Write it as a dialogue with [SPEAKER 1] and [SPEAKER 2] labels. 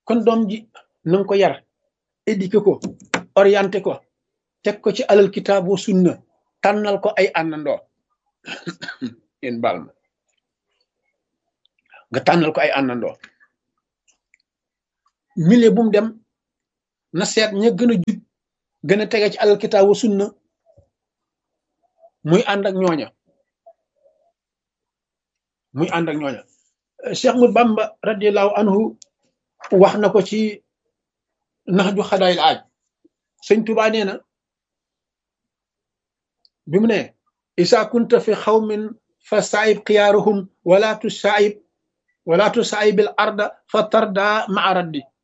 [SPEAKER 1] kon doom ji na nga ko yar éduqué ko orienté ko teg ko ci alal kitaab wa sunna tànnal ko ay àndandoo yéen baal ma nga tànnal ko ay àndandoo milieu bu mu dem na seet ña gën a jub gën a tege ci alal kitaab wa sunna muy ànd ak ñooña muy ànd ak ñooña Cheikh Mut Bamba radiallahu anhu wax na ko ci nax ju xadaayil aaj sëñ Tuubaa nee na bi mu ne isa kunta fi xawmin fa saayib xiyaaruhum wala tu saayib wala tu saayibil arda fa tarda maa raddi